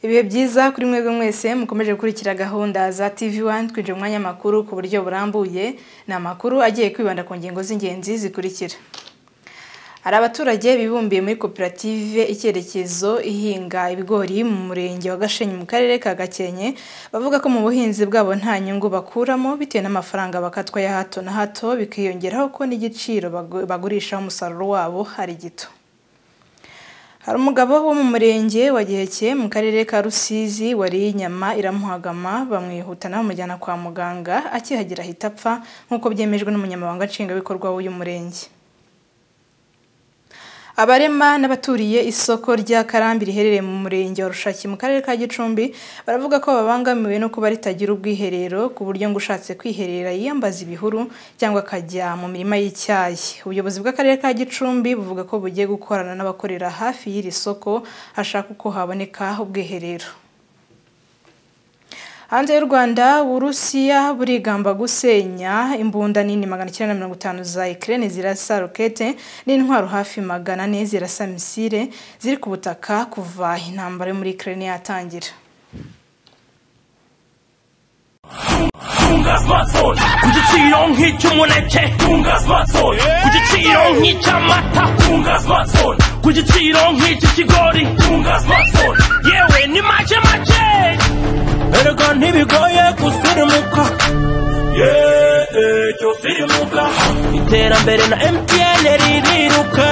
ibihe byiza kuri mwebwe mwese mukomeje gukurikira gahunda za tv wani twinjira umwanya amakuru ku buryo burambuye ni amakuru agiye kwibanda ku ngingo z'ingenzi zikurikira hari abaturage bibumbiye muri koperative icyerekezo ihinga ibigori mu murenge wa gashenyi mu karere ka gakenke bavuga ko mu buhinzi bwabo nta nyungu bakuramo bitewe n'amafaranga bakatwa ya hato na hato bikiyongeraho ko n'igiciro bagurishaho umusaruro wabo ari gito hari umugabo wo mu murenge wa giheke mu karere ka rusizi wariye inyama iramuhagama bamwihutana bamujyana kwa muganga akihagera ahita apfa nk'uko byemejwe n'umunyamabanga nshingwabikorwa w'uyu murenge abarema n'abaturiye isoko rya karambi riherereye mu murenge wa rushaki mu karere ka gicumbi baravuga ko babangamiwe no kuba ritagira ubwiherero ku buryo ngo ushatse kwiherera yiyambaza ibihuru cyangwa akajya mu mirima y'icyayi ubuyobozi bw'akarere ka gicumbi buvuga ko bugiye gukorana n'abakorera hafi y'iri soko hashaka uko haboneka ubwiherero hanze y'u rwanda uburusiya burigamba gusenya imbunda nini magana icyenda mirongo itanu za ikirere zirasa rokete n'intwaro hafi magana ane zirasa misile ziri ku butaka kuva intambara yo muri ikirere yatangira ku giciro nk'icy'umuneke ku giciro nk'icy'amata ku giciro nk'icy'ikigori yewe ni make make erega ntibigoye gusirimuka yeee cyose irimuka iterambere na emutiyene ririruka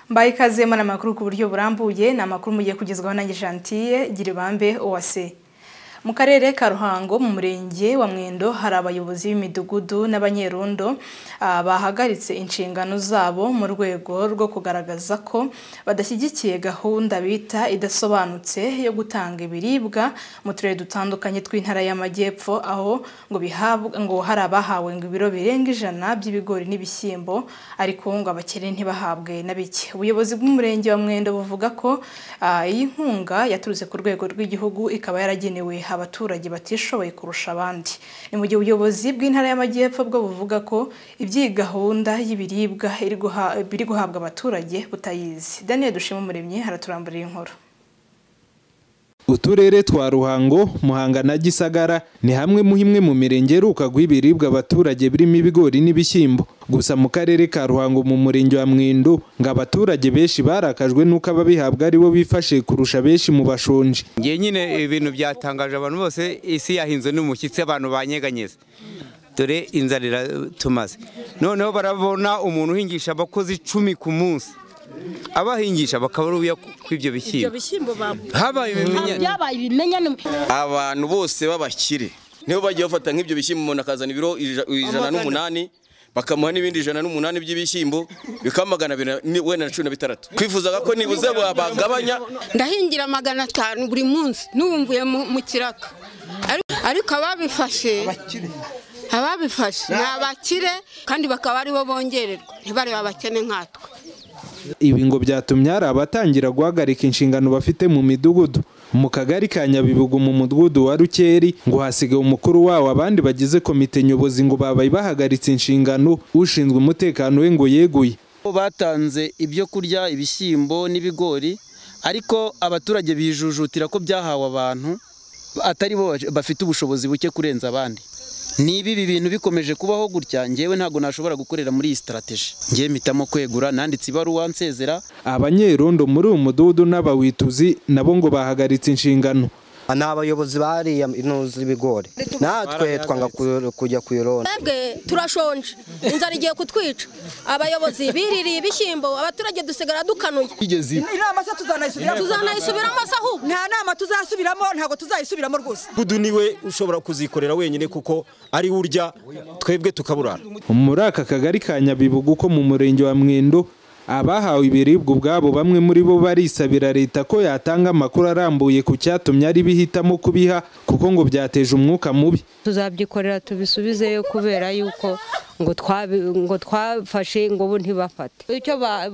mbaye ikaze muri amakuru ku buryo burambuye ni amakuru mugiye kugezwaho na gishantiye gira ibambe uwase mu karere ka ruhango mu murenge wa mwendo hari abayobozi b'imidugudu n'abanyerondo bahagaritse inshingano zabo mu rwego rwo kugaragaza ko badashyigikiye gahunda bita idasobanutse yo gutanga ibiribwa mu turere dutandukanye tw'intara y'amajyepfo aho ngo bihabwa ngo hari abahawe ngo ibiro birenga ijana by'ibigori n'ibishyimbo ariko ngo abakene ntibahabwe na bike ubuyobozi bw'umurenge wa mwendo buvuga ko iyi nkunga yaturutse ku rwego rw'igihugu ikaba yaragenewe abaturage batishoboye kurusha abandi ni mu gihe ubuyobozi bw'intara y'amajyepfo bwo buvuga ko iby'iyi gahunda y'ibiribwa biri guhabwa abaturage butayizi daniel dushima umuremyi haraturamburira inkuru uturere twa ruhango muhanga na gisagara ni hamwe mu himwe mu mirenge iheruka guha ibiribwa abaturage birimo ibigori n'ibishyimbo gusa mu karere ka ruhango mu murenge wa mwindo ngo abaturage benshi barakajwe n'uko ababihabwa ari bo bifashe kurusha benshi mu bashonje ngiye nyine ibintu byatangaje abantu bose isi yahinze n'umushyitsi abantu banyeganyeze dore inzara iratumaze noneho barabona umuntu uhingisha abakozi icumi ku munsi abahingisha bakaba uruya kw'ibyo bishyimbo habaye ibimenyane abantu bose b'abakire nibo bagiye bafata nk'ibyo bishyimbo umuntu akazana ibiro ijana n'umunani bakamuha n'ibindi ijana n'umunani by'ibishyimbo bikaba magana abiri wenda na cumi na bitandatu twifuzaga ko nibuze bagabanya ndahingira magana atanu buri munsi n'uwumvuye mu kiraka ariko ababifashe ababifashe ni abakire kandi bakaba aribo bongererwa ntibarebe abakene nkatwe ibi ngo byatumye hari abatangira guhagarika inshingano bafite mu midugudu mu kagari ka nyabibugu mu mudugudu wa rukeri ngo hasigaye umukuru wawo abandi bagize komite nyobozi ngo babaye bahagaritse inshingano ushinzwe umutekano we ngo yeguye batanze ibyo kurya ibishyimbo n'ibigori ariko abaturage bijujutira ko byahawe abantu atari bo bafite ubushobozi buke kurenza abandi niba ibi bintu bikomeje kubaho gutya ngewe ntabwo nashobora gukorera muri iyi sitarategi ngewe mpitamo kwegura nanditse ibaruwa nsezera abanyerondo muri uyu mudugudu n'abawituzi nabo ngo bahagaritse inshingano ni abayobozi bariya intuzi z'ibigori natwe twanga kujya ku ironi twebwe turashonje inzara igiye kutwica abayobozi biririye ibishyimbo abaturage dusigara dukanuye inama se tuzanayisubiramo tuzanayisubiramo se ahubwo nta nama tuzasubiramo ntabwo tuzayisubiramo rwose budu niwe ushobora kuzikorera wenyine kuko ari urya twebwe tukaburana muri aka kagari ka nyabibugu ko mu murenge wa mwendo abahawe ibiribwa ubwabo bamwe muri bo barisabira leta ko yatanga amakuru arambuye ku cyatumye ari bihitamo kubiha kuko ngo byateje umwuka mubi tuzabyikorera tubisubizeyo kubera yuko ngo twabi- ngo twafashe ngo bo ntibafate icyo ba-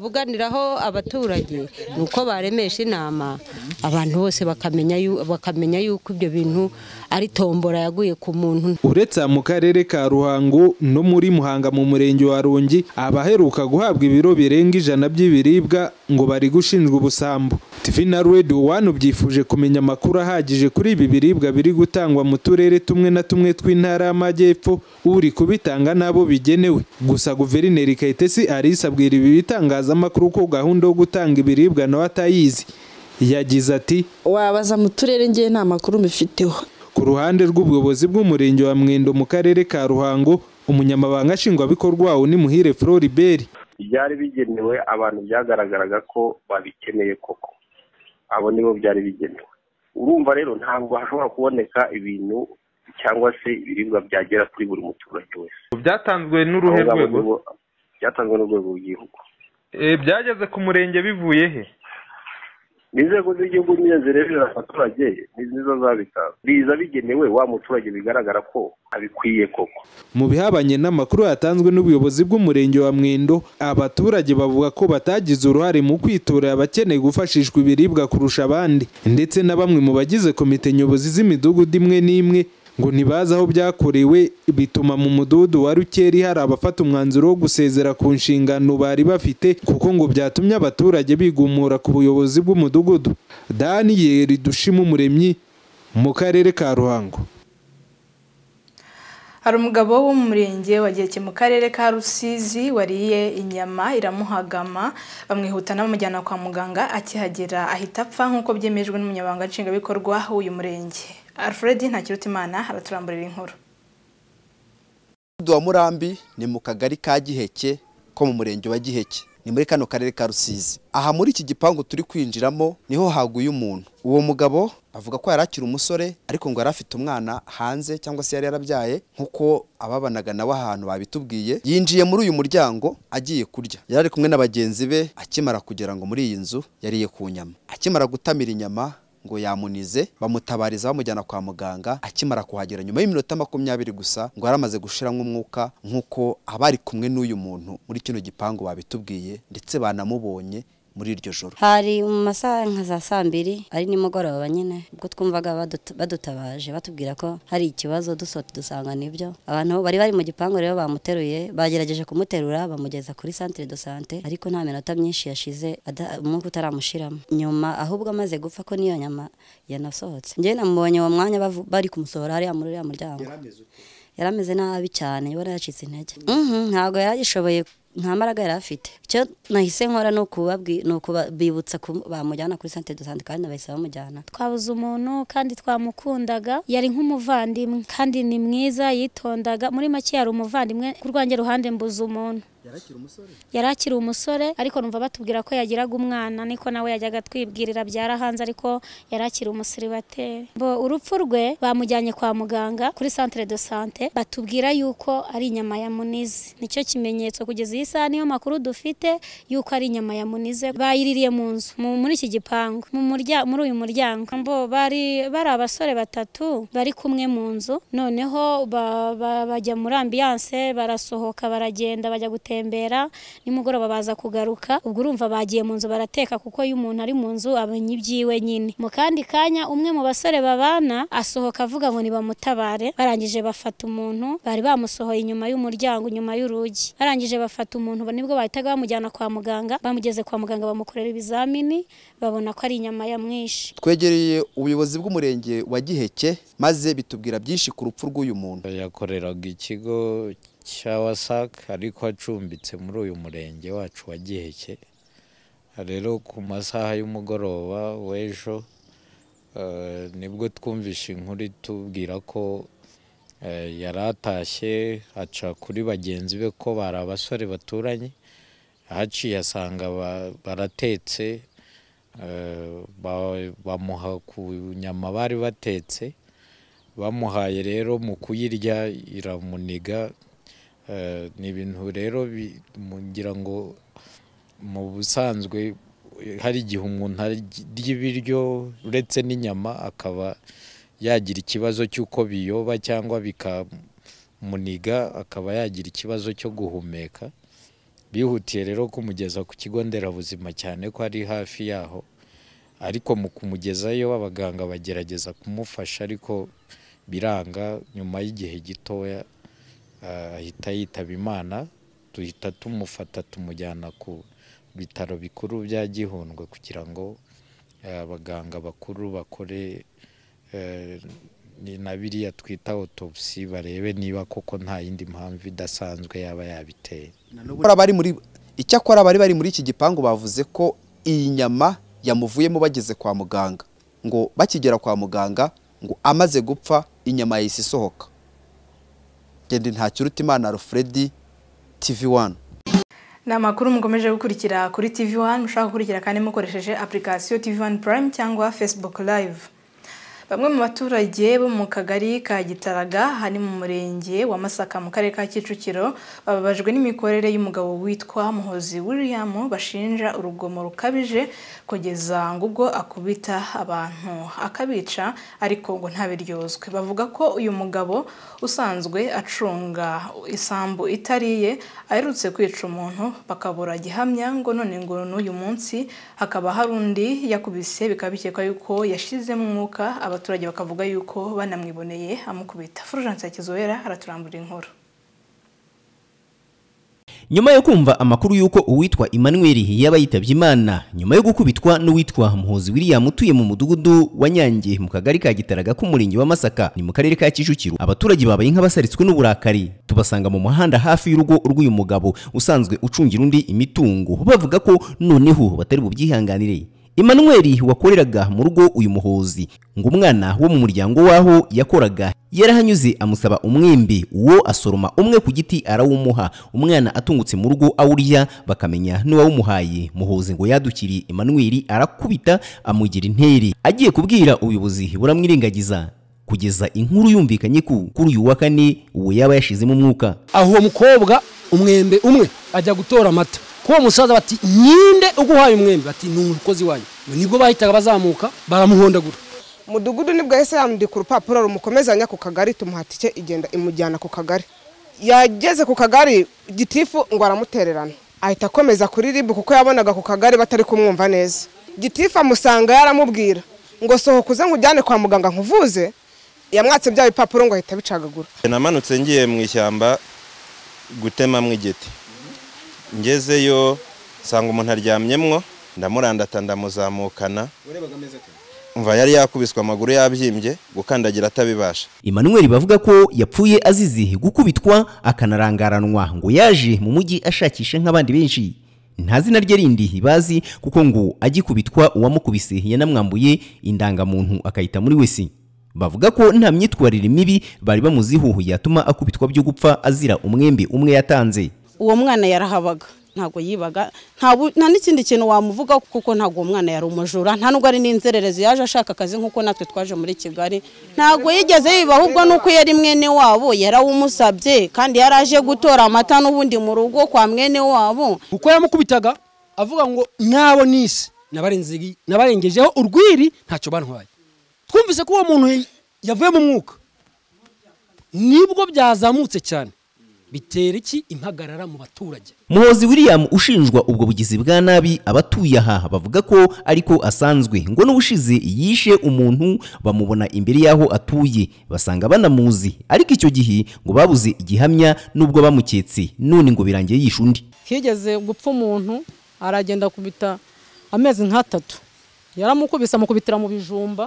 bavuganiraho abaturage ni uko baremesha inama abantu bose bakamenya yu- bakamenya yuko ibyo bintu ari tombora yaguye ku muntu uretse aha mu karere ka ruhango no muri muhanga mu murenge wa rungi abaheruka guhabwa ibiro birenga ijana by'ibiribwa ngo bari gushinjwa ubusambo tv na radio one byifuje kumenya amakuru ahagije kuri ibi biribwa biri gutangwa mu turere tumwe na tumwe tw'intara y'amajyepfo uri kubitanga n'abo bigenewe gusa guverineri kayitesi alice abwira ibi bitangazamakuru ko gahunda yo gutanga ibiribwa nawe atayizi yagize ati wabaza mu turere ngewe nta makuru mbifiteho Ku ruhande rw'ubuyobozi bw'umurenge wa Mwendo mu karere ka Ruhango, umunyamabanga nshingwabikorwa wawo ni Muhire Floribert. byari bigenewe abantu byagaragaraga ko babikeneye koko abo nibo byari bigenewe urumva rero ntabwo hashobora kuboneka ibintu cyangwa se ibiribwa byagera kuri buri muturage wese byatanzwe n'uruhe Abo ngabo rwego nibo byatanzwe n'urwego rw'igihugu Eh, byageze ku murenge bivuye he n'inzego z'igihugu nyine zireberera abaturage ni nizo zabitanze biza bigenewe wa muturage bigaragara ko abikwiye koko Mu bihabanye n'amakuru yatanzwe n'ubuyobozi bw'umurenge wa Mwendo, abaturage bavuga ko batagize uruhare mu kwitorera abakeneye gufashishwa ibiribwa kurusha abandi, ndetse na bamwe mu bagize komite nyobozi z'imidugudu imwe n'imwe ngo ntibazi aho byakorewe bituma mu mudugudu wa Rukeri hari abafata umwanzuro wo gusezera ku nshingano bari bafite kuko ngo byatumye abaturage bigumura ku buyobozi bw'umudugudu Daniel Dushima Umuremyi mu karere ka Ruhango hari umugabo wo mu murenge wageze mu karere ka rusizi wariye inyama iramuhagama bamwihutana bamujyana kwa muganga akihagera ahita apfa nk'uko byemejwe n'umunyamabanga nshingwabikorwa w'uyu murenge alfred ntakirutimana araturamburira inkuru Umudugudu wa Murambi ni mu kagari ka Giheke ko mu murenge wa Giheke ni muri kano karere ka Rusizi aha muri iki gipangu turi kwinjiramo niho haguye umuntu uwo mugabo avuga ko yari akiri umusore ariko ngo yari afite umwana hanze cyangwa se yari yarabyaye nk'uko ababanaga nawe ahantu babitubwiye yinjiye muri uyu muryango agiye kurya yari ari kumwe na bagenzi be akimara kugera ngo muri iyi nzu yariye ku nyama akimara gutamira inyama ngo yamunize bamutabariza bamujyana kwa muganga akimara kuhagera nyuma y'iminota makumyabiri gusa ngo yari amaze gushiramo umwuka nk'uko abari kumwe n'uyu muntu muri kino gipangu babitubwiye ndetse banamubonye muri iryo joro hari mu masaha nka za saa mbiri ari nimugoroba nyine ubwo twumvaga badut- badutabaje batubwira ko hari ikibazo dusohotse dusanga nibyo abantu bari bari mu gipangu rero bamuteruye bagerageje kumuterura bamugeza kuri centre de sante ariko nta minota myinshi yashize ada- umwuka utaramushiramo nyuma ahubwo amaze gupfa ko niyo nyama yanasohotse njyewe namubonye uwo mwanya bavu- bari kumusohora hariya muri uriya muryango yari ameze nabi cyane yari yacitse intege Mhm, ntabwo yagishoboye nta mbaraga yari afite icyo nahise nkora ni ukubabwi- ni ukubibutsa bamujyana kuri sante do sante kandi bahise bamujyana twabuze umuntu kandi twamukundaga yari nk'umuvandimwe kandi ni mwiza yitondaga muri make yari umuvandimwe ku rwanjye ruhande mbuze umuntu yari akiri umusore ariko numva batubwira ko yagiraga umwana niko nawe yajyaga twibwirira byarahanze ariko yari akiri umusiribateri bo urupfu rwe bamujyanye kwa muganga kuri centre de sante batubwira yuko ari inyama ya munize nicyo kimenyetso kugeza iyi saha niyo makuru dufite yuko ari inyama ya munize bayiririye mu nzu mu- muri iki gipangu mu murya- muri uyu muryango bo bari bari abasore batatu bari kumwe mu nzu noneho ba- ba- bajya muri ambiyanse barasohoka baragenda bajya gutembera nimugoroba baza kugaruka ubwo urumva bagiye mu nzu barateka kuko iyo umuntu ari mu nzu amenya ibyiwe nyine mu kandi kanya umwe mu basore babana asohoka avuga ngo nibamutabare barangije bafata umuntu bari bamusohoye inyuma y'umuryango inyuma y'urugi barangije bafata umuntu nibwo bahitaga bamujyana kwa muganga bamugeze kwa muganga bamukorera ibizamini babona ko ari inyama ya mwinshi twegereye ubuyobozi bw'umurenge wa giheke maze bitubwira byinshi ku rupfu rw'uyu muntu yakoreraga ikigo cya wasak ariko acumbitse muri uyu murenge wacu wa giheke rero ku masaha y'umugoroba w'ejo eh, nibwo twumvishe inkuru itubwira ko eh, yari atashye aca kuri bagenzi be ko bari abasore baturanye ahaciye asanga ba- baratetse eh, ba- bamuha ku nyama bari batetse bamuhaye rero mu kuyirya iramuniga Eh, ni ibintu rero bi- mu- ngira ngo mu busanzwe eh, hari igihe umuntu arya ibiryo uretse n'inyama akaba yagira ikibazo cy'uko biyoba cyangwa bika muniga akaba yagira ikibazo cyo guhumeka bihutiye rero kumugeza ku kigo nderabuzima cyane ko ari hafi yaho ariko mu kumugezayo abaganga bagerageza kumufasha ariko biranga nyuma y'igihe gitoya ah, ahita yitaba imana duhita tumufata tumujyana ku bitaro bikuru bya gihundwe kugira ngo eh, abaganga bakuru bakore eh, ni na biriya twita autopsy barebe niba koko nta yindi mpamvu idasanzwe yaba yabiteye Bari bari muri icyakora bari bari muri iki gipangu bavuze ko iyi nyama yamuvuyemo bageze kwa muganga ngo bakigera kwa muganga ngo amaze gupfa inyama yahise isohoka genda ntakiruta imana alfred tv wani ni amakuru mukomeje gukurikira kuri tv wani mushobora gukurikira kandi mukoresheje apurikasiyo tv wani purayime cyangwa fesibuku live bamwe mu baturage bo mu kagari ka gitaraga hari mu murenge wa masaka mu karere ka kicukiro bababajwe n'imikorere y'umugabo witwa muhozi william bashinja urugomo rukabije kugeza ngo ubwo akubita abantu akabica ariko ngo ntabiryozwe bavuga ko uyu mugabo usanzwe acunga isambu itariye aherutse kwica umuntu bakabura gihamya ngo none ngo n'uyu munsi hakaba hari undi yakubise bikaba bikekwa yuko yashizemo umwuka abaturage bakavuga yuko banamwiboneye amukubita fulgence yakizobera araturambura inkuru nyuma yo kumva amakuru y'uko uwitwa Emmanuel yaba yitabye imana nyuma yo gukubitwa n'uwitwa muhuzi william utuye mu mudugudu wa nyange mu kagari ka gitaraga k'umurenge wa masaka ni mu karere ka kicukiro abaturage babaye nk'abasaritswe n'uburakari tubasanga mu muhanda hafi y'urugo rw'uyu mugabo usanzwe ucungira undi imitungo bavuga ko noneho batari bubyihanganire Emmanuel wakoreraga mu rugo uyu muhozi ngo umwana wo mu muryango w'aho yakoraga yarahanyuze amusaba umwembe uwo asoroma umwe ku giti arawumuha umwana atungutse mu rugo awurya bakamenya n'uwawumuhaye muhozi ngo yadukiriye Emmanuel arakubita amugira intere agiye kubwira ubuyobozi buramwirengagiza kugeza inkuru yumvikanye ko kuri uyu wa kane uwo yaba yashizemo umwuka aho uwo mukobwa umwembe umwe ajya gutora amata kuwo musaza bati nyinde uguhaye umwembe bati ni umukozi wanyu nibwo bahitaga bazamuka baramuhondagura mudugudu nibwo yahise yandika urupapuro rumukomezanya ku kagari tumuha tike igenda imujyana ku kagari yageze ku kagari gitifu ngo aramutererana ahita akomeza kuri ribu kuko yabonaga ku kagari batari kumwumva neza gitifu amusanga yaramubwira ngo sohoka uze nkujyane kwa muganga nkuvuze yamwatse bya bipapuro ngo ahita abicagagura namanutse ngiye mu ishyamba gutemamo igiti ngezeyo nsanga umuntu aryamyemwo ndamurandata ndamuzamukana umva yari yakubiswe amaguru yabyimbye gukandagira atabibasha Emmanuel bavuga ko yapfuye azize gukubitwa akanarangaranwa ngo yaje mu mujyi ashakisha nk'abandi benshi nta zina rye rindi bazi kuko ngo agikubitwa uwamukubise yanamwambuye indangamuntu akayita muri wese bavuga ko nta myitwarire mibi bari bamuziho yatuma akubitwa byo gupfa azira umwembe umwe yatanze uwo mwana yarahabaga ntabwo yibaga nta n'ikindi kintu wamuvuga kuko ntabwo uwo mwana yari umujura nta nubwo ari n'inzererezi yaje ashaka akazi nk'uko natwe twaje muri kigali ntabwo yigeze yiba ahubwo nuko yari mwene wabo yarawumusabye kandi yari aje gutora amata n'ubundi mu rugo kwa mwene wabo kuko yamukubitaga avuga ngo nk'abo n'isi nabarengejeho urwiri ntacyo bantwaye twumvise ko uwo muntu yavuye mu mwuka nibwo byazamutse cyane bitera iki impagarara mu baturage muhozi william ushinjwa ubwo bugizi bwa nabi abatuye aha bavuga ko ariko asanzwe ngo n'ubushize yishe umuntu bamubona imbere y'aho atuye basanga banamuzi ariko icyo gihe ngo babuze igihamya n'ubwo bamuketse none ngo birangiye yishe undi higeze gupfa umuntu aragenda akubita amezi nk'atatu yaramukubise amukubitira mu bijumba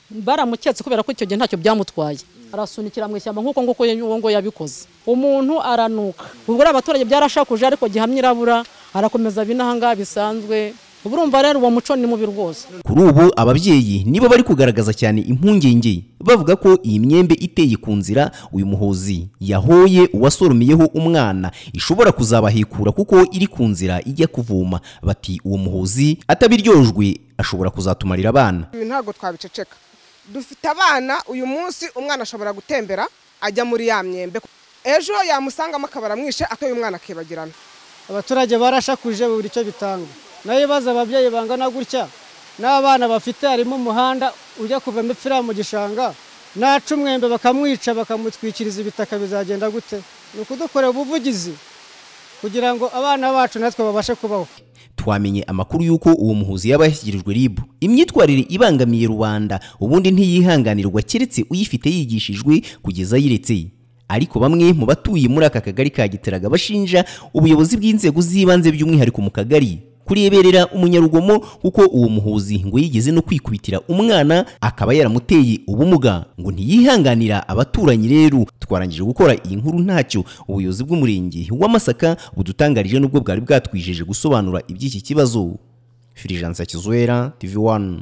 baramuketse kubera ko icyo gihe ntacyo byamutwaye arasunikira mu ishyamba nk'uko nguko uwo ngo yabikoze umuntu aranuka ubwo abaturage byarashakuje ariko gihamya irabura arakomeza binahangaha bisanzwe urumva rero uwo muco ni mubi rwose kuri ubu ababyeyi nibo bari kugaragaza cyane impungenge bavuga ko iyi myembe iteye ku nzira uyu muhozi yahoye uwasoromeyeho umwana ishobora kuzabahekura kuko iri ku nzira ijya kuvoma bati uwo muhozi atabiryojwe ashobora kuzatumarira abana ibi ntabwo twabiceceka dufite abana uyu munsi umwana ashobora gutembera ajya muri ya myembe ejo yamusangamo akabara mwishe akaba umwana akibagirana abaturage barashakuje buri icyo bitanga nayo ibibazo ababyeyi bangana gutya n'abana bafite harimo umuhanda ujya kuva mu gishanga naca umwembe bakamwica bakamutwikiriza ibitaka bizagenda gute ni ukudukorera ubuvugizi kugira ngo abana bacu natwe babashe kubaho twamenye amakuru y'uko uwo muhuzi yaba yashyikirijwe rib imyitwarire ibangamiye rubanda ubundi ntiyihanganirwa keretse uyifite yigishijwe kugeza ayiretse ariko bamwe mu batuye muri aka kagari ka giteraga bashinja ubuyobozi bw'inzego z'ibanze by'umwihariko mu kagari kureberera umunyarugomo kuko uwo muhuzi ngo yigeze no kwikubitira umwana akaba yaramuteye ubumuga ngo ntiyihanganira abaturanyi rero twarangije gukora iyi nkuru ntacyo ubuyobozi bw'umurenge w'amasaka budutangarije n'ubwo bwari bwatwijeje gusobanura iby'iki kibazo firijansa kizwera tv 1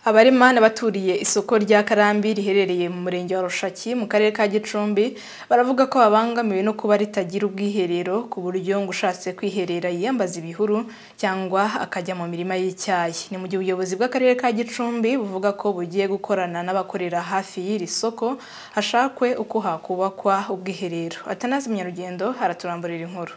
abarima n'abaturiye isoko rya karambi riherereye mu murenge wa rushaki mu karere ka gicumbi baravuga ko babangamiwe no kuba ritagira ubwiherero ku buryo ngo ushatse kwiherera yiyambaza ibihuru cyangwa akajya mu mirima y'icyayi ni mu gihe ubuyobozi bw'akarere ka gicumbi buvuga ko bugiye gukorana n'abakorera hafi y'iri soko hashakwe uko hakubakwa ubwiherero atanazi munyarugendo araturamburira inkuru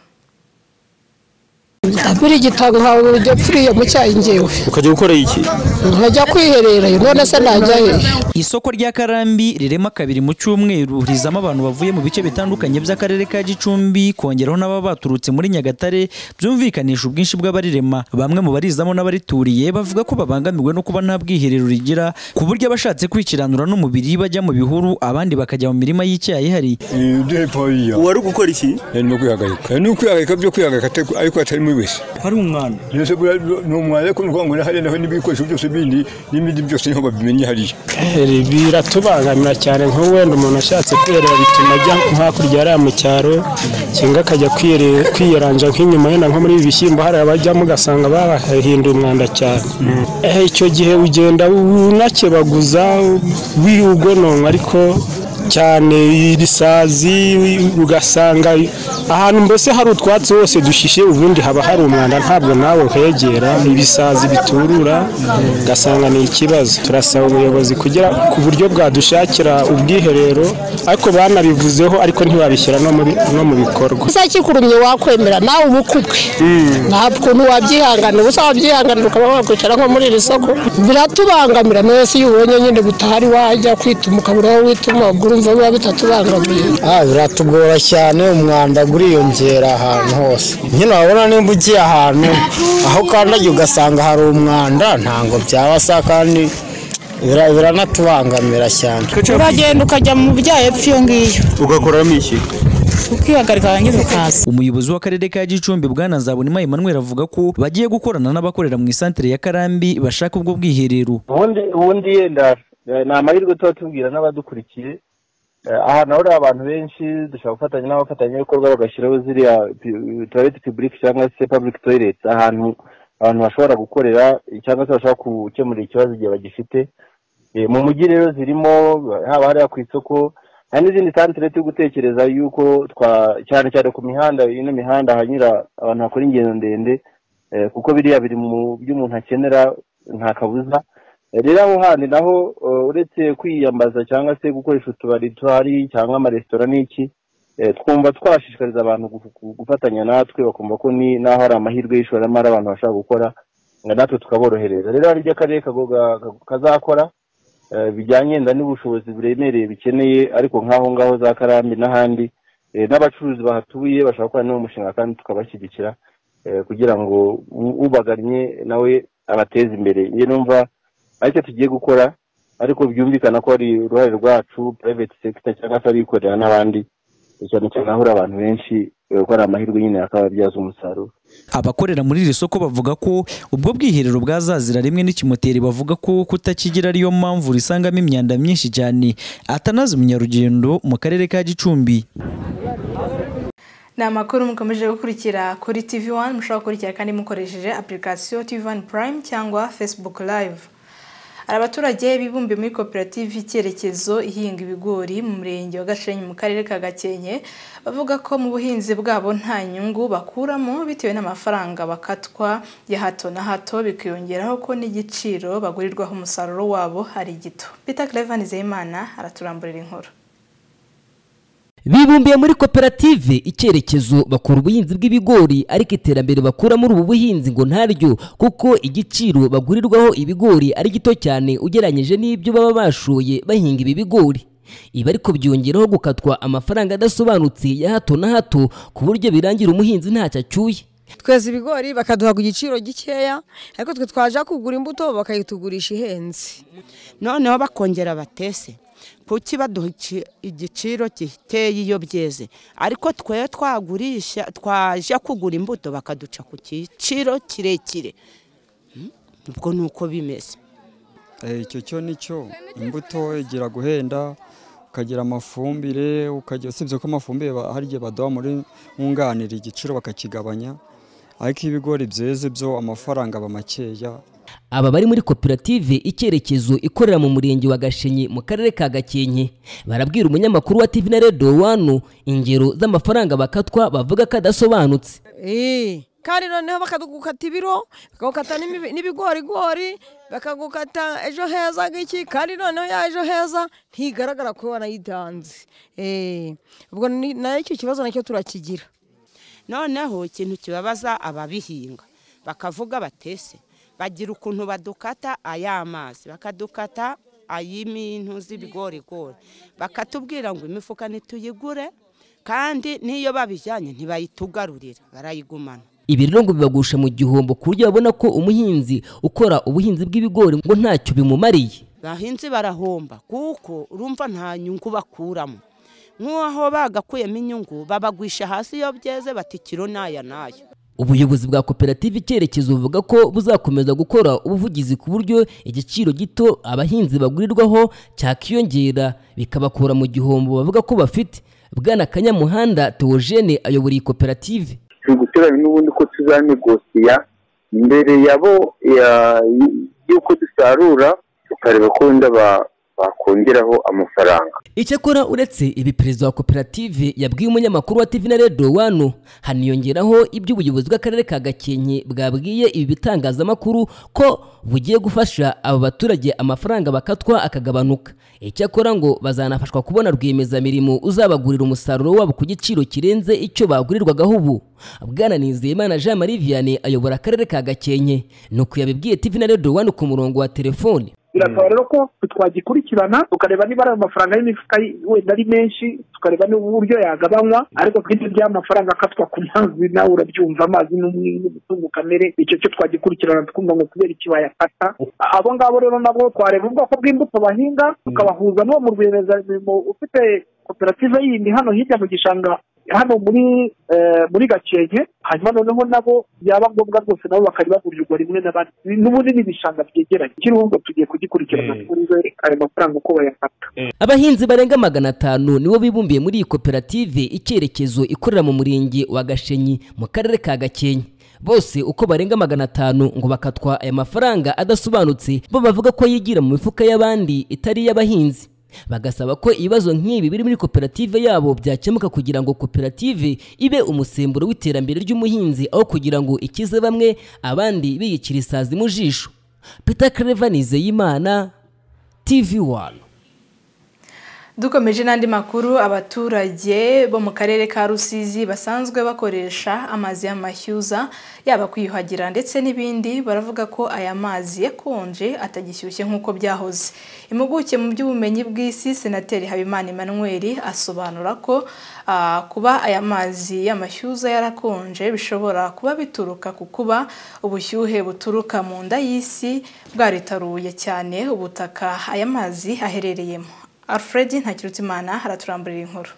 muri gitago ntabwo ujya pfuriye mu cyayi ngewe ukajya gukora iki nkajya kwiherera yo, none se najya he isoko rya karambi rirema kabiri mu cyumweru rizamo abantu bavuye mu bice bitandukanye by'akarere ka gicumbi kongeraho n'ababa baturutse muri nyagatare byumvikanisha ubwinshi bw'abarirema bamwe mu barizamo n'abarituriye bavuga ko babangamiwe no kuba nta bwiherero rigira ku buryo abashatse kwikiranura n'umubiri bajya mu bihuru abandi bakajya mu mirima y'icyayi hari wari gukora iki no kwihagarika no kwihagarika byo kwihagarika te- ariko atari muri wese hari umwana yose buriya ni umwana ariko ni ukuvuga ngo hariya naho n'ibikoresho byose bindi n'ibindi byose niho babimenye hariya biratubangamira cyane nko wenda umuntu ashatse kwiherera bituma ajya nko hakurya hariya mu cyaro cyangwa akajya kwire- kwiyeranja nk'inyuma yenda nko muri ibi bishyimbo hariya bajyamo ugasanga bahinduye umwanda cyane Eh, icyo gihe ugenda unakebaguza wiugononwa ariko cyane irisazi ugasanga ahantu mbese hari utwatsi hose dushishe ubundi haba hari umwanda ntabwo nawe uhegera ibisazi biturura ugasanga ni ikibazo turasaba ubuyobozi kugira ku buryo bwadushakira ubwiherero ariko banabivuzeho ariko ntibabishyira no muri- no mu bikorwa usa kikurumye wakwemera nawe uba ukubwe nta kuntu wabyihanganira ubusa wabyihanganira ukaba wakwicara nko muri iri soko biratubangamira nawe se iyo ubonye nyine gutaha ari wajya kwituma ukabura aho wituma ubwo urumva biba bitatubangamiye Ah, biratugora cyane umwanda uriyongera ahantu hose nyine wabona nimba ugiye ahantu aho ukandagiye ugasanga hari umwanda ntabwo byabasa kandi bira- biranatubangamira cyane uragenda ukajya mu bya epfo iyo ngiyo ugakoramo iki ukihagarika warangiza ukaza umuyobozi w'akarere ka gicumbi bwana nzabonima emmanuel avuga ko bagiye gukorana n'abakorera mu isantere ya karambi bashaka ubwo bwiherero ubundi ubundi yenda eh, ni amahirwe tuba tubwira n'abadukurikiye Eh, ahantu hahurira abantu benshi dushobora gufatanya n'abafatanyabikorwa bagashyiraho ziriya toilette publique cyangwa se public toilet ahantu abantu bashobora gukorera eh, cyangwa se bashobora gukemurira ikibazo igihe bagifite Eh, mu mujyi rero zirimo haba hariya ku isoko hari n'izindi santire turi gutekereza yuko twa cyane cyane ku mihanda ino mihanda hanyura abantu bakora ingendo ndende eh, kuko biriya biri mu byo umuntu akenera nta kabuza rero aho handi naho eh, uretse kwiyambaza cyangwa se gukoresha utubari tuhari cyangwa amaresitora n'iki eh, twumva twashishikariza abantu gu- gu- gufatanya natwe bakumva ko ni naho hari amahirwe y'ishoramari abantu bashobora gukora eh, natwe tukaborohereza rero hari ibyo akarere kago- ga- ga- kazakora eh, bijyanye wenda n'ubushobozi buremereye bikeneye ariko nk'aho ngaho za karambi n'ahandi eh, n'abacuruzi bahatuye bashobora gukora n'uwo mushinga kandi tukabashyigikira eh, kugira ngo u- ubagannye nawe abateze imbere njye numva aricyo tugiye gukora ariko byumvikana ko ari uruhare rwacu private sector cyangwa se abikorera n'abandi cyane cyane ahura abantu benshi eh, ko ari amahirwe nyine akababyaza umusaruro abakorera muri iri soko bavuga ko ubwo bwiherero bwazazira rimwe n'ikimoteri bavuga ko kutakigira ariyo mpamvu risangamo imyanda myinshi cyane atanazi umunyarugendo mu karere ka gicumbi ni amakuru mukomeje gukurikira kuri tv 1 mushobora gukurikira kandi mukoresheje application tv 1 prime cyangwa facebook live hari abaturage bibumbiye muri koperative icyerekezo ihinga ibigori mu murenge wa gashenyi mu karere ka gakenke bavuga ko mu buhinzi bwabo nta nyungu bakuramo bitewe n'amafaranga bakatwa ya hato na hato bikiyongeraho ko n'igiciro bagurirwaho umusaruro wabo ari gito peter clevan nizeyimana araturamburira inkuru bibumbiye muri koperative icyerekezo bakora ubuhinzi bw'ibigori ariko iterambere bakura muri ubu buhinzi ngo ntaryo kuko igiciro bagurirwaho ibigori ari gito cyane ugereranyije n'ibyo baba bashoye bahinga ibi bigori ibi ariko byongeraho gukatwa amafaranga adasobanutse ya hato na hato ku buryo birangira umuhinzi ntacyo acyuye tweza ibigori bakaduha ku giciro gikeya ariko twe twaje kugura imbuto bakayitugurisha ihenze noneho bakongera batese kuki baduha ici- igiciro giteye iyo byeze ariko twe twagurisha twaje kugura imbuto bakaduca ku giciro kirekire Mm, ubwo ni uko bimeze icyo cyo ni cyo imbuto igira guhenda ukagira amafumbire ukagira usibye ko amafumbire ba- hari igihe baduha muri nkunganira igiciro bakakigabanya ariko iyo ibigori byeze byo amafaranga aba makeya aba bari muri koperative icyerekezo ikorera mu murenge wa gashenyi mu karere ka gakenke barabwira umunyamakuru wa tv na radio wanu ingero z'amafaranga bakatwa bavuga ko adasobanutse Eh, kandi noneho bakagukata ibiro bakagukata n'imibi- n'ibigorigori bakagukata ejo heza ngiki kandi noneho ya ejo heza ntigaragara ko wanayitanze Eh, ubwo ni- nayo icyo kibazo nacyo turakigira noneho ikintu kibabaza ababihinga bakavuga batese bagira ukuntu badukata ay'amazi bakadukata ay'imintu z'ibigorigori bakatubwira ngo imifuka ntituyigure kandi n'iyo babijyanye ntibayitugarurira barayigumana ibi rero ngo bibagusha mu gihombo ku buryo babona ko umuhinzi ukora ubuhinzi bw'ibigori ngo ntacyo bimumariye abahinzi barahomba kuko urumva nta nyungu bakuramo nk'aho bagakuyemo inyungu babagwisha hasi iyo byeze bati kiro n'aya n'aya ubuyobozi bwa koperative icyerekezo buvuga ko buzakomeza gukora ubuvugizi ku buryo igiciro gito abahinzi bagurirwaho cyakiyongera bikabakura mu gihombo bavuga ko bafite bwana kanyamuhanda teogene ayobora iyi koperative turi guteganya n'ubundi ko tuzanegosiya mbere yabo ya- y'uko dusarura tukareba ko wenda ba- bakongeraho amafaranga icyakora uretse ibi perezida wa koperative yabwiye umunyamakuru wa tv na radio wano haniyongeraho ibyo ubuyobozi bw'akarere ka gakenke bwabwiye ibi bitangazamakuru ko bugiye gufasha aba baturage amafaranga bakatwa akagabanuka icyakora ngo bazanafashwa kubona rwiyemezamirimo uzabagurira umusaruro wabo ku giciro kirenze icyo bagurirwagaho ubu bwana nizeyimana jean marie vianney ayobora akarere ka gakenke ni uko yabibwiye tv na radio wano ku murongo wa telefoni birasaba rero ko twagikurikirana tukareba niba ari amafaranga y'imifuka y- wenda ari menshi tukareba n'uburyo yagabanywa ariko twite by'amafaranga akatwa ku mazi nawe urabyumva amazi ni umwe- ni umutungo kamere icyo cyo twagikurikirana twumva ngo kubera iki bayafata abo ngabo rero nabo twareba ubwoko bw'imbuto bahinga tukabahuza n'uwo mu rwiyemezamirimo ufite koperative yindi hano hirya mu gishanga hano muri eh, muri gakenke hanyuma noneho nabo byaba ngombwa rwose nabo bakajya bagurirwa rimwe n'abandi n'ubundi ni ibishanga byegeranye kiriho ngo tugiye kugikurikirana twumve ayo mafaranga uko bayafata abahinzi barenga magana atanu nibo bibumbiye muri iyi koperative icyerekezo ikorera mu murenge wa gashenyi mu karere ka gakenke bose uko barenga magana atanu ngo bakatwa aya mafaranga adasobanutse bo bavuga ko yigira mu mifuka y'abandi itari iy'abahinzi bagasaba ko ibibazo nk'ibi biri muri koperative yabo byakemuka kugira ngo koperative ibe umusemburo w'iterambere ry'umuhinzi aho kugira ngo ikize bamwe abandi biyicira isazi mu jisho peter claver nizeyimana tv one dukomeje n'andi makuru abaturage bo mu karere ka rusizi basanzwe bakoresha amazi y'amashyuza yaba kwiyuhagira ndetse n'ibindi baravuga ko aya mazi yakonje atagishyushye nk'uko byahoze impuguke mu by'ubumenyi bw'isi senateri habimana emmanuel asobanura ko ah, kuba aya mazi y'amashyuza yarakonje bishobora kuba bituruka ku kuba ubushyuhe buturuka mu nda y'isi bwaritaruye cyane ubutaka aya mazi aherereyemo alfred ntakirutimana araturamburira inkuru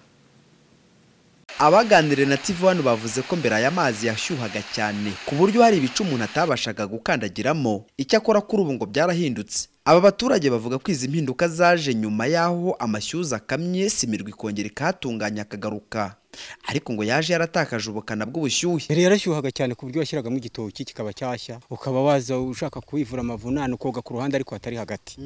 abaganiriye na tv wani bavuze ko mbere aya mazi yashyuhaga cyane ku buryo hari ibice umuntu atabashaga gukandagiramo icyakora kuri ubu ngo byarahindutse aba baturage bavuga ko izi mpinduka zaje nyuma y'aho amashyuza akamye simirwa ikongera ikahatunganya akagaruka ariko ngo yaje yaratakaje ubukana bw'ubushyuhe yari yarashyuhaga cyane ku buryo washyiragamo igitoki kikaba cyashya ukaba waza ushaka kuwivura amavunane ukoga ku ruhande ariko hatari hagati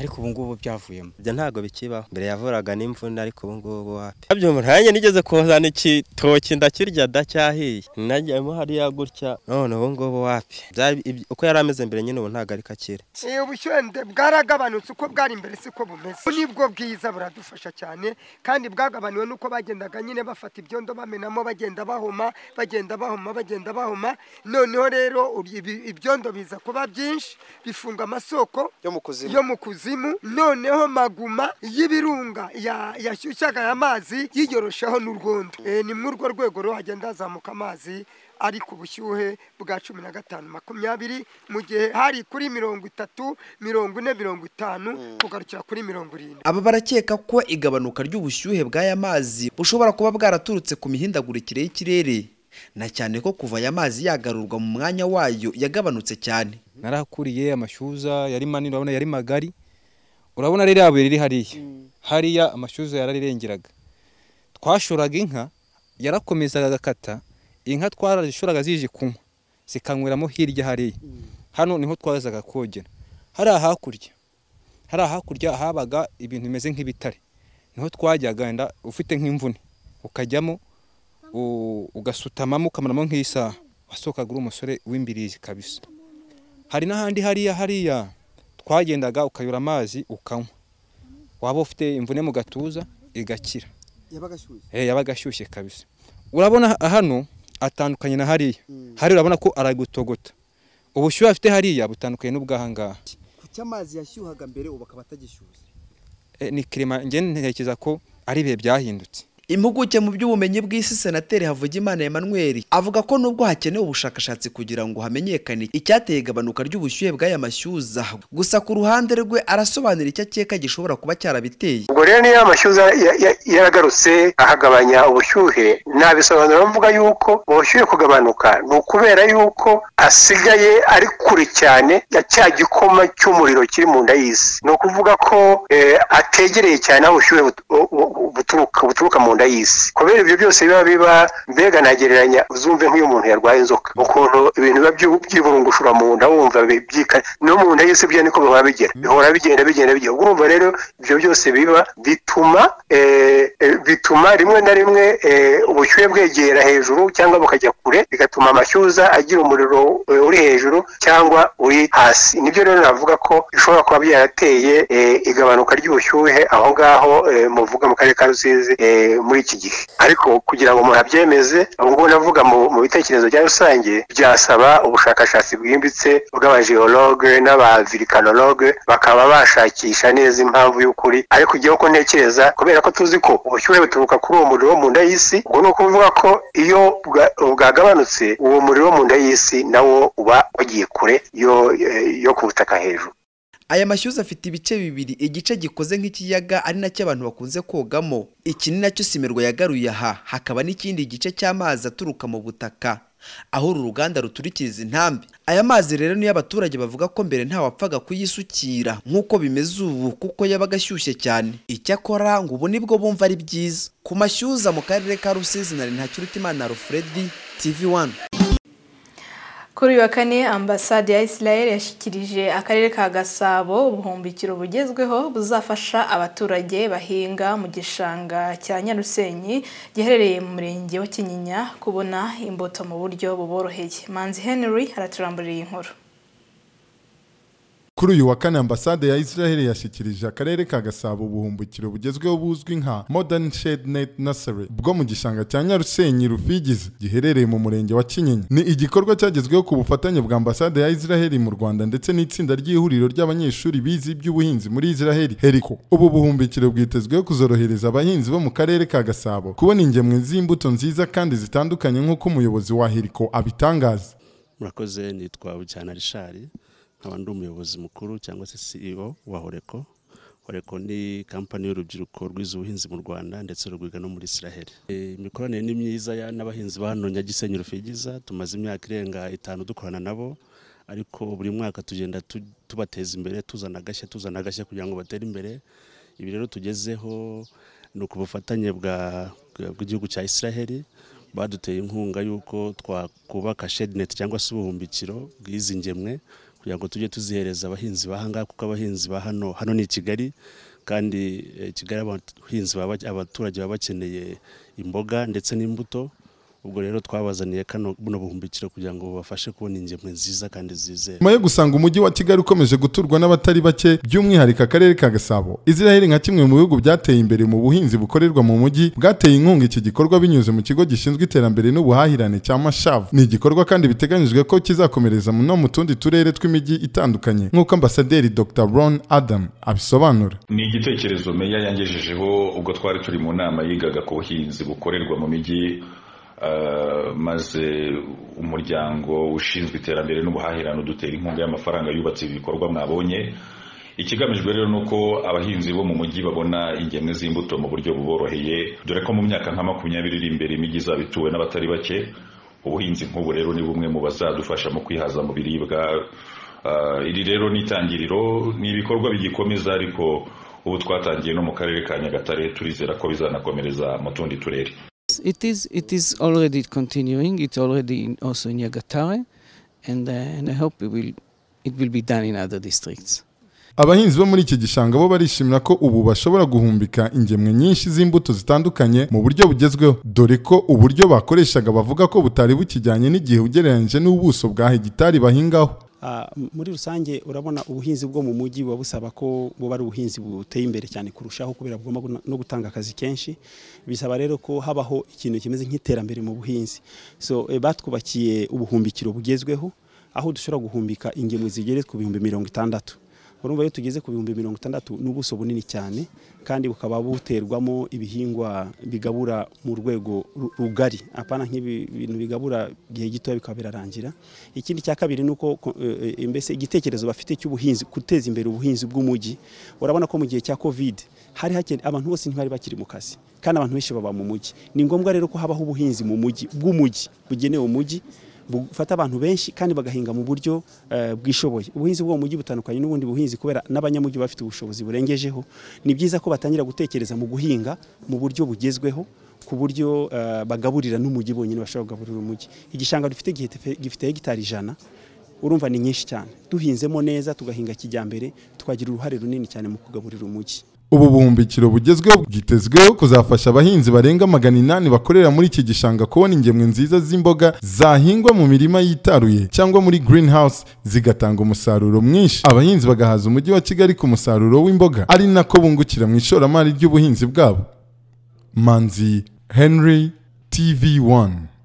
ariko ubu ngubu byavuyemo ibyo ntabwo bikibaho mbere yavuraga n'imvune ariko ubu ngubu wapi abyumva nanjye nigeze kuzana ikitoki ndakirya adacyahiye najyamo hariya gutya none ubu ngubu wapi Byari iby- uko yari ameze mbere nyine ubu ntabwo ariko akira Eh, ubushyuhe bwaragabanutse uko bwari mbere siko bumeze ubu nibwo bwiza buradufasha cyane kandi bwagabaniwe nuko bagendaga nyine bafata ibyondo bamenamo bagenda bahoma bagenda bahoma bagenda bahoma noneho rero uri- ibi- ibyondo biza kuba byinshi bifunga amasoko yo mu kuzimu noneho maguma y'ibirunga ya- yashyushyaga aya mazi yiyoroshaho n'urwondo Eh, ni muri urwo rwego rero hagenda hazamuka amazi ari ku bushyuhe bwa cumi na gatanu makumyabiri mu gihe hari kuri mirongo itatu mirongo ine mirongo itanu kugarukira kuri mirongo irindwi aba barakeka ko igabanuka ry'ubushyuhe bw'aya mazi bushobora kuba bwaraturutse ku mihindagurikire y'ikirere na cyane ko kuva aya mazi yagarurwa mu mwanya wayo yagabanutse cyane narahakuriye amashyuza yari manini urabona yari magari urabona rero yabuye riri hariya hariya amashyuza yararirengeraga twashoraga inka yarakomezaga agakata inka twarazishoraga zije kunywa zikanyweramo hirya hariya hano niho twazaga kogera hariya hakurya hariya hakurya habaga ibintu bimeze nk'ibitare niho twajyaga wenda ufite nk'imvune ukajyamo u- ugasutamamo ukamaramo nk'isaha wasohokaga uri umusore w'imbirizi kabisa hari n'ahandi hariya hariya twagendaga ukayura amazi ukanywa waba ufite imvune mu gatuza igakira yabaga ashyushye Eh, yabaga ashyushye kabisa urabona hano atandukanye na hariya hariya urabona ko aragutogota ubushyuhe afite hariya butandukanye n'ubwahangaha kuki amazi yashyuhaga mbere ubu akaba atagishyushye Eh, ni kirima njye ntekereza ko ari ibihe byahindutse impuguke mu by'ubumenyi bw'isi senateri havugimana emmanuel avuga ko nubwo hakenewe ubushakashatsi kugira ngo hamenyekane icyateye igabanuka ry'ubushyuhe bw'aya mashyuza gusa ku ruhande rwe arasobanura icyo akeka gishobora kuba cyarabiteye ubwo rero niyo amashyuza ya- ya- yaragarutse akagabanya ubushyuhe nabisobanura mvuga yuko ubushyuhe kugabanuka ni ukubera yuko asigaye ari kure cyane ya cya gikoma cy'umuriro kiri mu nda y'isi ni ukuvuga ko eh, ategereye cyane aho ubushyuhe but- bu- bu- buturuka buturuka mu nda y'isi kubera ibyo byose biba biba mbega nagereranya uzumve nk'iyo umuntu yarwaye inzoka ukuntu ibintu biba byu- byiburungushura mu nda wumva bi- byika no mu nda y'isi byo niko bihora bigera bihora bigenda bigenda bigera ubwo urumva rero ibyo byose biba bituma eh, eh, bituma rimwe na rimwe eh, ubushyuhe bwegera hejuru cyangwa bukajya kure bigatuma amashyuza agira umuriro eh, uri hejuru cyangwa uri hasi nibyo rero navuga ko bishobora kuba byarateye eh, igabanuka ry'ubushyuhe aho ngaho eh, muvuga mu karere ka rusizi eh, muri iki gihe ariko kugira ngo umuntu abyemeze ubu ngubu navuga mu mu bitekerezo bya rusange byasaba ubushakashatsi bwimbitse bw'abajiyologe n'abavirikanoroge bakaba bashakisha neza impamvu y'ukuri ariko igihe uko ntekereza kubera ko tuzi ko ubushyuhe buturuka kuri uwo muriro wo mu nda y'isi ubwo ni ukuvuga ko iyo bwa- bwagabanutse uwo muriro wo mu nda y'isi nawo uba wagiye kure yo, yo ku butaka hejuru aya mashyuza afite ibice bibiri igice gikoze nk'ikiyaga ari nacyo abantu bakunze kogamo iki ni nacyo simerwa yagaruye aha hakaba n'ikindi gice cy'amazi aturuka mu butaka aho uru ruganda ruturikiriza intambi aya mazi rero niyo abaturage bavuga ko mbere ntawapfaga kuyisukira nk'uko bimeze ubu kuko yabaga ashyushye cyane icyakora ngo ubu nibwo bumva ari byiza ku mashyuza mu karere ka rusizi na ntakirutimana rufuredi tv wani kuri uyu wa kane ambasade ya israel yashyikirije akarere ka gasabo ubuhumbikiro bugezweho buzafasha abaturage bahinga mu gishanga cya nyarusenyi giherereye mu murenge wa kinyinya kubona imbuto mu buryo buboroheye manzi henry araturamburiye inkuru Kuri uyu wa kane ambasade ya Israel yashyikirije akarere ka Gasabo ubuhumbukiro bugezweho buzwi nka Modern Shade Net Nursery bwo mu gishanga cya Nyarusenyi Rufigizi giherereye mu murenge wa Kinyinya. Ni igikorwa cyagezweho ku bufatanye bwa ambasade ya Israel mu Rwanda ndetse n'itsinda ry'ihuriro ry'abanyeshuri bize iby'ubuhinzi muri Israel Heriko. Ubu buhumbukiro bwitezweho kuzorohereza abahinzi bo mu karere ka Gasabo kubona ingemwe z'imbuto nziza kandi zitandukanye nk'uko umuyobozi wa Heriko abitangaza. murakoze nitwa bujyana rishari nkaba ndi umuyobozi mukuru cyangwa se CEO wa horeko horeko ni kampani y'urubyiruko rwize ubuhinzi mu rwanda ndetse rwiga no muri israheli imikoranire ni myiza ya- n'abahinzi ba hano nyagisenyi rufigiza tumaze imyaka irenga itanu dukorana nabo ariko buri mwaka tugenda tu- tubateza imbere tuzana agashya tuzana agashya kugira ngo batere imbere ibi rero tugezeho ni ku bufatanye bwa- bw'igihugu cya israheli baduteye inkunga y'uko twakubaka shedineti cyangwa se ubuhumbikiro bw'izi ngemwe kugira ngo tujye tuzihereza abahinzi ba hangaha kuko abahinzi ba hano hano ni i kigali kandi eh, kigali abahinzi baba bake- abaturage baba bakeneye imboga ndetse n'imbuto ubwo rero twabazaniye kano buno buhumbikiro kugira ngo babafashe kubona ingemwe nziza kandi zizewe nyuma yo gusanga umujyi wa kigali ukomeje guturwa n'abatari bake by'umwihariko akarere ka gasabo israel nka kimwe mu bihugu byateye imbere mu buhinzi bukorerwa mu mujyi bwateye inkunga iki gikorwa binyuze mu kigo gishinzwe iterambere n'ubuhahirane cya mashav ni igikorwa kandi biteganyijwe ko kizakomereza no mu tundi turere tw'imijyi itandukanye nk'uko ambasaderi dr ron adam abisobanura ni igitekerezo meya yangejejeho ubwo twari turi mu nama yigaga ku buhinzi bukorerwa mu mijyi eh, maze umuryango ushinzwe iterambere n'ubuhahirane udutera inkunga y'amafaranga yubatse ibi bikorwa mwabonye ikigamijwe rero ni uko abahinzi bo mu mujyi babona ingemwe z'imbuto mu buryo buboroheye dore ko mu myaka nka makumyabiri iri imbere imijyi izaba ituwe n'abatari bake ubuhinzi nk'ubu rero ni bumwe mu bazadufasha mu kwihaza mu biribwa Ah, iri rero ni itangiriro ni ibikorwa bigikomeza ariko ubu twatangiye no mu karere ka nyagatare turizera ko bizanakomereza mu tundi turere It is it is already continuing. It's already in, also in Yagatare, and uh, and I hope it will it will be done in other districts. abahinzi bo muri iki gishanga bo barishimira ko ubu bashobora guhumbika ingemwe nyinshi z'imbuto zitandukanye mu buryo bugezweho dore ko uburyo bakoreshaga bavuga ko butari bukijyanye n'igihe ugereranyije n'ubuso bwa hegitari bahingaho Ah, m- muri rusange urabona ubuhinzi bwo mu mujyi buba busaba ko buba ari ubuhinzi buteye imbere cyane kurushaho kubera bugomba guna- no gutanga akazi kenshi bisaba rero ko habaho ikintu kimeze nk'iterambere mu buhinzi so eh, batwubakiye ubuhumbikiro bugezweho aho dushobora guhumbika ingemwe zigere ku bihumbi mirongo itandatu urumva iyo tugeze ku bihumbi mirongo itandatu ni ubuso bunini cyane kandi bukaba buterwamo ibihingwa bigabura mu rwego ru- rugari apana nk'ibintu bigabura igihe gitoya bikaba birarangira ikindi cya kabiri ni uko ko- eh, eh, mbese igitekerezo bafite cy'ubuhinzi guteza imbere ubuhinzi bw'umujyi urabona ko mu gihe cya covid hari hakene abantu bose ntibari bakiri mu kazi kandi abantu benshi baba mu mujyi ni ngombwa rero ko habaho ubuhinzi mu mujyi bw'umujyi bugenewe umujyi bufata abantu benshi kandi bagahinga mu buryo eh, bwishoboye ubuhinzi bwo mu mujyi butandukanye n'ubundi buhinzi kubera n'abanyamujyi baba bafite ubushobozi burengejeho ni byiza ko batangira gutekereza mu guhinga mu buryo bugezweho ku buryo eh, bagaburira n'umujyi bonyine bashobora kugaburira umujyi igishanga dufite gifite- gifite hegitari ijana urumva ni nyinshi cyane duhinzemo neza tugahinga kijyambere twagira uruhare runini cyane mu kugaburira umujyi ubu buhumbikiro bugezweho bwitezweho kuzafasha abahinzi barenga magana inani bakorera muri iki gishanga kubona ingemwe nziza z'imboga zahingwa mu mirima yitaruye cyangwa muri greenhouse zigatanga umusaruro mwinshi abahinzi bagahaza umujyi wa kigali ku musaruro w'imboga ari nako bungukira mu ishoramari ry'ubuhinzi bwabo manzi henry tv 1